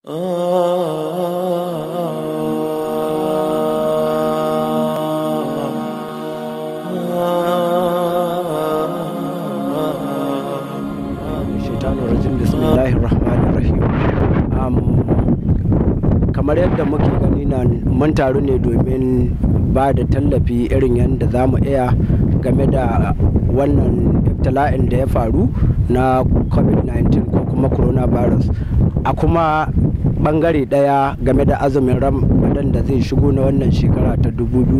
shaitanun rajim bismillahir rahmanir rahim kamar yadda muke gani na mun taru ne domin ba da tallafi irin yadda za mu iya game da wannan ibtila'in da ya faru na covid-19 ko kuma coronavirus a kuma bangare daya game da azumin ramadan da zai shigo na wannan shekara ta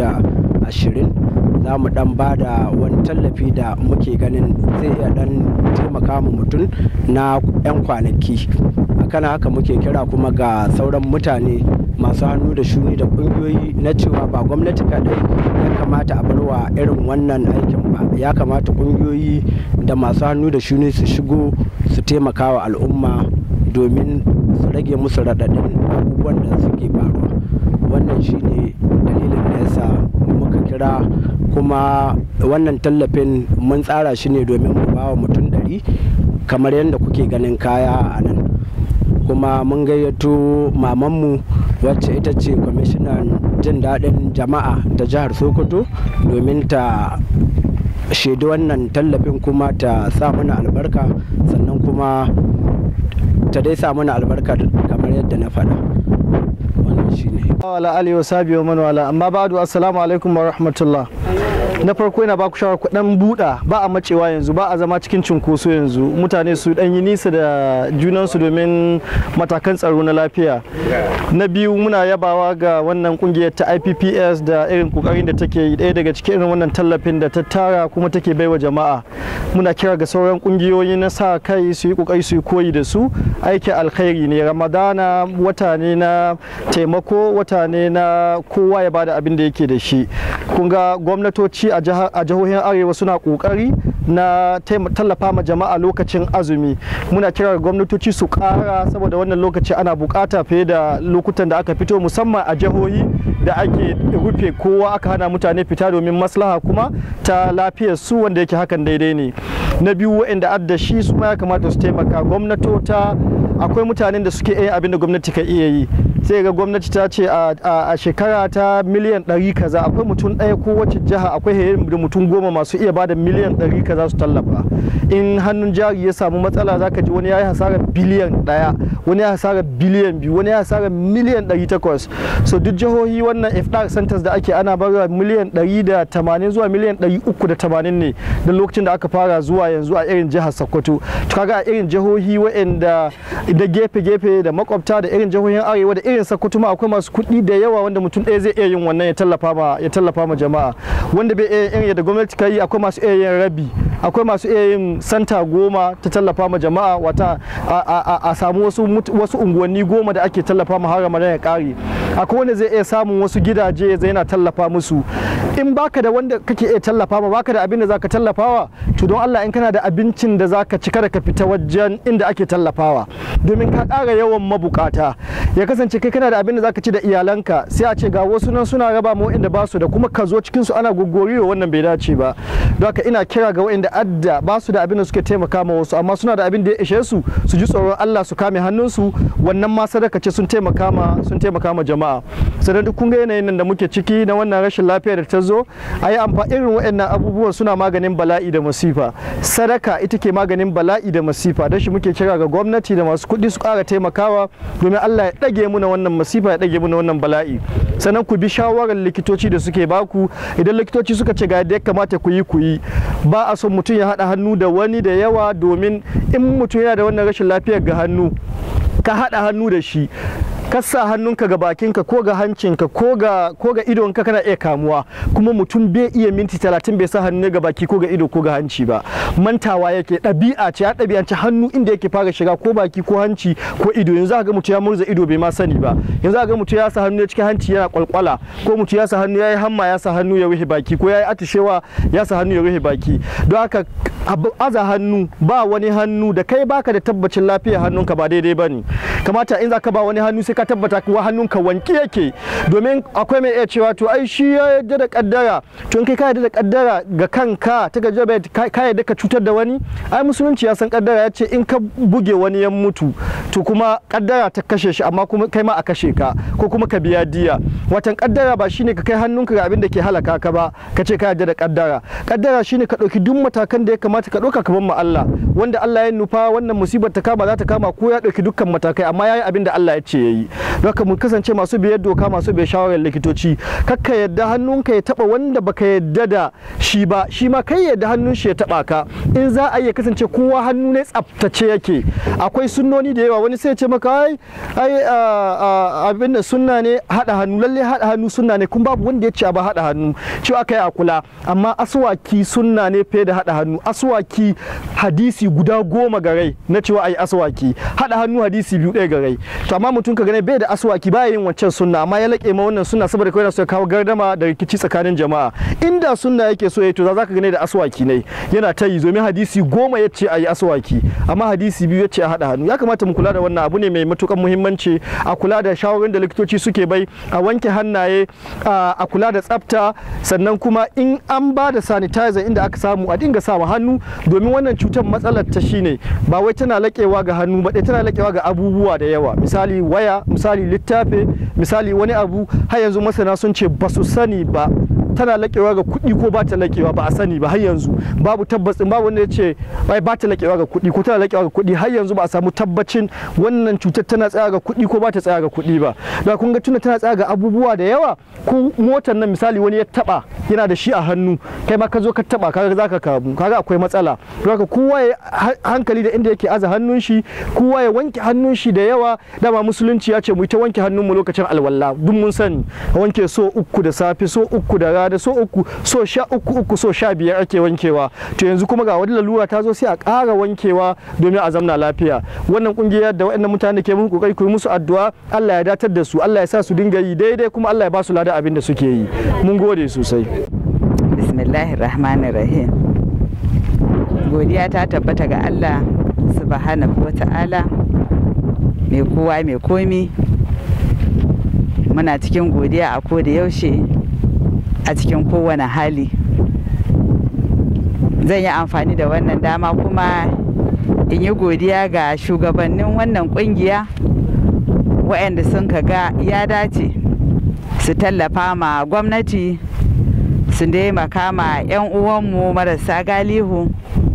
2020 za mu dan ba da wani tallafi da muke ganin zai iya dan taimaka mu mutum na 'yan kwanaki akan haka muke kira kuma ga sauran mutane masu hannu da shuni da kungiyoyi na cewa ba gwamnati kadai ya kamata a barwa irin wannan aikin ba ya kamata kungiyoyi da masu hannu da shuni su shigo su taimaka wa al'umma domin su rage musu raɗaɗin abubuwan da suke faruwa wannan shine dalilin da yasa muka kira kuma wannan tallafin mun tsara shi ne domin mu ba wa mutum ɗari kamar yadda kuke ganin kaya a nan kuma mun gayyato mamanmu wacce ita ce kwamishinan jin daɗin jama'a ta jihar sokoto domin ta shaidi wannan tallafin kuma ta sa mana albarka sannan kuma ta dai sa mana albarka kamar yadda na faɗa wannan shine wala alihi wa sahbihi wa man wala amma ba'du assalamu alaikum wa rahmatullah na farko yana baku shawar ku dan buɗa ba a macewa yanzu ba a zama cikin cunkoso yanzu mutane su dan yi nisa da junansu domin matakan tsaro na lafiya na biyu muna yabawa ga wannan kungiyar ta IPPS da irin kokarin da take yi ɗaya daga cikin irin wannan tallafin da ta tara kuma take baiwa jama'a muna kira ga sauran kungiyoyi na sa kai su yi kokari su yi koyi da su aikin alkhairi ne ramadana wata ne na taimako wata ne na kowa ya bada abin da yake da shi kun ga gwamnatoci a jihohin arewa suna kokari na tallafa ma jama'a lokacin azumi muna kira gwamnatoci su kara saboda wannan lokaci ana bukata fiye da lokutan da aka fito musamman a jihohi da ake rufe kowa aka hana mutane fita domin maslaha kuma ta lafiyar su wanda yake hakan daidai ne na biyu waɗanda adda shi su ma ya kamata su taimaka gwamnatota akwai mutanen da suke yin abin da gwamnati ka iya yi sai ga gwamnati ta ce a shekara ta miliyan ɗari kaza akwai mutum ɗaya ko wacce jiha akwai da mutum goma masu iya bada miliyan ɗari kaza su tallafa in hannun jari ya samu matsala zaka ji wani ya yi hasarar biliyan ɗaya wani ya hasarar biliyan biyu wani ya hasarar miliyan ɗari takwas so duk jihohi wannan iftar centers da ake ana bar miliyan ɗari da tamanin zuwa miliyan ɗari uku da tamanin ne da lokacin da aka fara zuwa yanzu a irin jihar sokoto kaga a irin jihohi waɗanda da gefe-gefe da makwabta da irin jihohin arewa da irin sokoto ma akwai masu kuɗi da yawa wanda mutum ɗaya zai iya yin wannan ya tallafa ma ya tallafa ma jama'a wanda bai iya irin yadda gwamnati ka yi akwai masu iya yin rabi akwai masu iya yin santa goma ta tallafa ma jama'a wata a samu wasu wasu unguwanni goma da ake tallafa ma har ramadan ya kare akwai wanda zai iya samun wasu gidaje zai yana tallafa musu in baka da wanda kake iya tallafa ma baka da abin da zaka tallafawa to don Allah in kana da abincin da zaka ci kada ka fita wajen inda ake tallafawa domin ka ƙara yawan mabukata ya kasance kai kana da abin da zaka ci da iyalanka sai a ce ga wasu nan suna raba ma wa'inda ba su da kuma ka zo cikin su ana gogoriwa wannan bai dace ba don haka ina kira ga wa'inda adda ba su da abin da suke taimaka ma wasu amma suna da abin da ya ishe su su ji tsoron Allah su kame hannunsu wannan ma sadaka ce sun taimaka ma sun taimaka ma jama'a sannan duk kun ga yanayin nan da muke ciki na wannan rashin lafiya da ta zo a yi amfani irin waɗannan abubuwan suna maganin bala'i da masifa sadaka ita ke maganin bala'i da masifa don shi muke kira ga gwamnati da masu kuɗi su ƙara taimakawa domin Allah ya ɗage muna wannan masifa ya ɗage muna wannan bala'i sannan ku bi shawarar likitoci da suke baku idan likitoci suka ce ga yadda ya kamata ku yi ku yi ba a son mutum ya haɗa hannu da wani da yawa domin in mutum yana da wannan rashin lafiyar ga hannu ka haɗa hannu da shi ka sa hannunka ga bakinka ko ga hancinka ko ga ko ga idonka kana iya kamuwa kuma mutum bai iya minti talatin bai sa hannu ga baki ko ga ido ko ga hanci ba mantawa yake ɗabi'a ce ya ɗabi'ance hannu inda yake fara shiga ko baki ko hanci ko ido yanzu ga mutum ya murza ido bai ma sani ba yanzu ga mutum ya sa hannu cikin hanci yana kwalkwala ko mutum ya sa hannu ya yi hamma ya sa hannu ya rufe baki ko ya yi atishewa ya sa hannu ya rufe baki don haka aza hannu ba wani hannu da kai baka da tabbacin lafiyar hannunka ba daidai ba ne kamata in za ka ba wani hannu sai ka tabbata kuwa hannunka wanki yake domin akwai mai iya cewa to ai shi ya yarda da kaddara to in kai ka yarda da kaddara ga kanka ta ga jabe ka yarda ka cutar da wani ai musulunci ya san kaddara ya ce in ka buge wani ya mutu to kuma kaddara ta kashe shi amma kuma kai ma a kashe ka ko kuma ka biya diya watan kaddara ba shine ka kai hannunka ga abin da ke halaka ka ba ka ce ka yarda da kaddara kaddara shine ka ɗauki duk matakan da ya kamata ka ɗauka ka bar ma Allah wanda Allah ya nufa wannan musibar ta kama za ta kama ko ya ɗauki dukkan matakai amma yayi abin da Allah ya ce yayi don haka mu kasance masu biyar doka masu biyar shawarar likitoci kakka yadda hannunka ya taba wanda baka yadda da shi ba shi ma kai yadda hannun shi ya taba ka in za a iya kasance kowa hannu ne tsaftace yake akwai sunnoni da yawa wani sai ya ce maka ai ai abin da sunna ne hada hannu lalle hada hannu sunna ne kuma babu wanda ya ce ba hada hannu cewa kai a kula amma aswaki sunna ne fiye da hada hannu aswaki hadisi guda goma ga rai na cewa ai aswaki hada hannu hadisi biyu ɗaya ga rai to amma mutum ka gane bai da aswaki baya yin wancan sunna amma ya laƙe ma wannan sunna saboda kawai yana so ya kawo gardama da rikici tsakanin jama'a inda sunna yake so ya to za ka gane da aswaki ne yana ta yi domin hadisi goma ya ce a yi aswaki amma hadisi biyu ya ce a haɗa hannu ya kamata mu kula da wannan abu ne mai matukan muhimmanci a kula da shawarar da likitoci suke bai a wanke hannaye a kula da tsafta sannan kuma in an ba da sanitizer inda aka samu a dinga sa hannu domin wannan cutar matsalar ta shine ba wai tana laƙewa ga hannu ba tana laƙewa ga abubuwa da yawa misali waya misali littafi misali wani abu har yanzu masana sun ce ba su sani ba tana laƙewa ga kuɗi ko ba ta laƙewa ba a sani ba har yanzu babu tabbacin babu wanda ya ce bai ba ta laƙewa ga kuɗi ko tana laƙewa ga kuɗi har yanzu ba a samu tabbacin wannan cutar tana tsaya ga kuɗi ko ba ta tsaya ga kuɗi ba da kun ga tuna tana tsaya ga abubuwa da yawa ko motar nan misali wani ya taba yana da shi a hannu kai ma ka zo ka taba kaga zaka kamu kaga akwai matsala don haka kowa ya hankali da inda yake aza hannun shi kowa ya wanke hannun shi da yawa dama musulunci ya ce mu ta wanke hannun mu lokacin alwala duk mun sani wanke so uku da safe so uku da rana so uku so sha uku uku so sha biyar ake wankewa to yanzu kuma ga wani lalura ta zo sai a ƙara wankewa domin a zamna lafiya wannan kungiyar da waɗannan mutane ke muku kokari ku yi musu addu'a Allah ya datar da su Allah ya sa su dinga yi daidai kuma Allah ya ba su lada abin da suke yi mun gode sosai bismillahir rahmanir rahim godiya ta tabbata ga Allah subhanahu wa ta'ala mai kowa mai komi muna cikin godiya a koda yaushe a cikin kowane hali zan yi amfani da wannan dama kuma in yi godiya ga shugabannin wannan kungiya waɗanda sun ga ya dace su tallafa ma gwamnati su taimaka ma 'yan uwanmu marasa galihu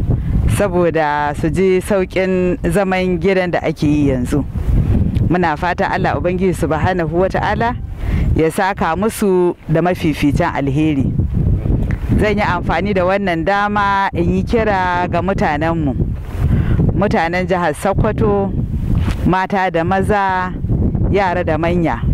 saboda su ji sauƙin zaman gidan da ake yi yanzu muna fata allah ubangiji subhanahu wa ta'ala ya saka musu da mafificin alheri zan yi amfani da wannan dama in yi kira ga mutanenmu mutanen jihar sokoto mata da maza yara da manya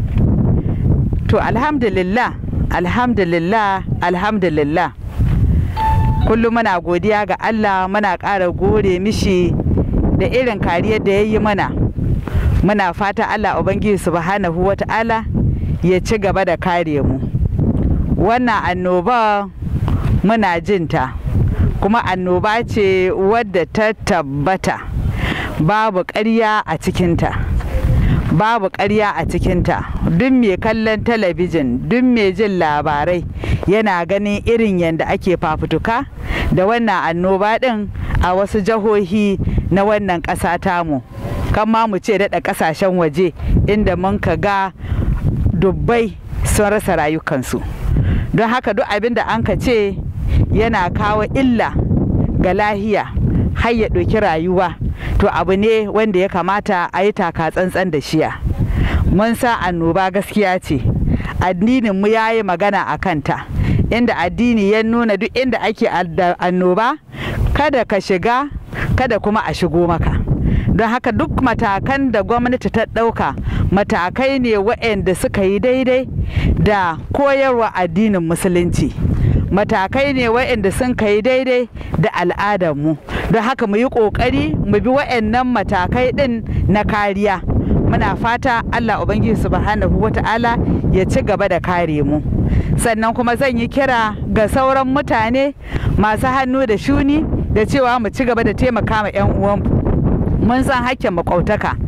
to alhamdulillah alhamdulillah alhamdulillah kullum muna godiya ga allah muna ƙara gode mishi da irin kariyar da ya yi mana muna fata allah ubangiji subhanahu wa ta'ala ya ci gaba da kare mu wannan annoba muna jinta kuma annoba ce wadda ta tabbata babu ƙarya a cikinta babu ƙarya a cikinta duk mai kallon talabijin duk mai jin labarai yana ganin irin yadda ake fafutuka da wannan annoba ɗin a wasu jihohi na wannan ƙasa tamu kan ma mu ce daɗa ƙasashen waje inda mun ka ga dubbai sun rasa rayukansu don haka duk abin da an ka ce yana kawo illa ga lahiya har ya ɗauki rayuwa to abu ne wanda ya kamata a yi taka tsantsan da shiya mun sa annoba gaskiya ce addinin mu ya yi magana a kanta inda addini ya nuna duk inda ake annoba kada ka shiga kada kuma a shigo maka don haka duk matakan da gwamnati ta ɗauka matakai ne waɗanda suka yi daidai da koyarwa addinin musulunci matakai ne waɗanda sun kai daidai da al'adarmu don haka mu yi ƙoƙari mu bi waɗannan matakai ɗin na kariya muna fata allah ubangiji subhanahu wata'ala ya ci gaba da kare mu sannan kuma zan yi kira ga sauran mutane masu hannu da shuni da cewa mu ci gaba da taimaka ma 'yan uwanmu mun san hakkin makwautaka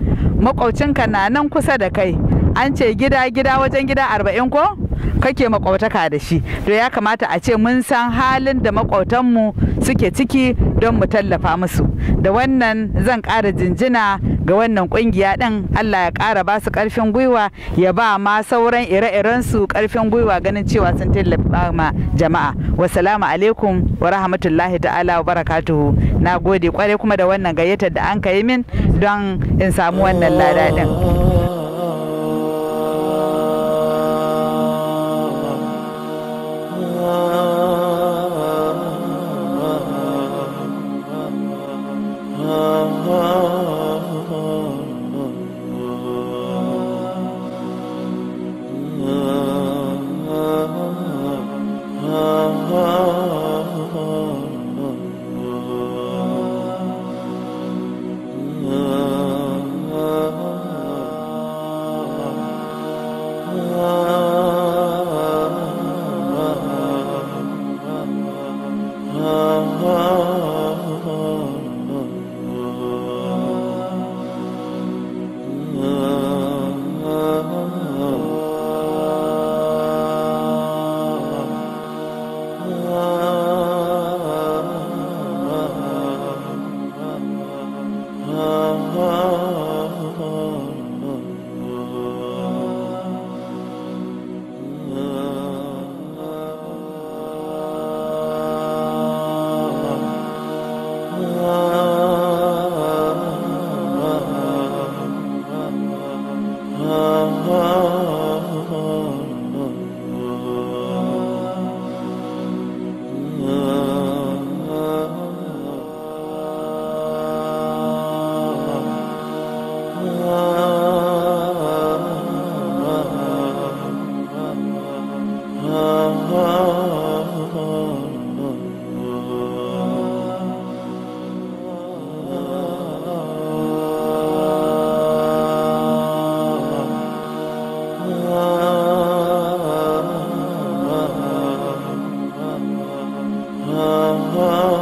makwaucinka na nan kusa da kai an ce gida gida wajen gida arba'in ko kake makwautaka da shi to ya kamata a ce mun san halin da makwautanmu suke ciki don mu tallafa musu da wannan zan ƙara jinjina ga wannan ƙungiya ɗin allah ya ƙara ba su ƙarfin gwiwa ya ba ma sauran ire-iren su ƙarfin gwiwa ganin cewa sun tallafa ma jama'a wasalamu alaikum wa rahmatullahi ta'ala wa barakatuhu na gode kwarai kuma da wannan gayyatar da an ka yi min don in samu wannan lada ɗin. ah, ah.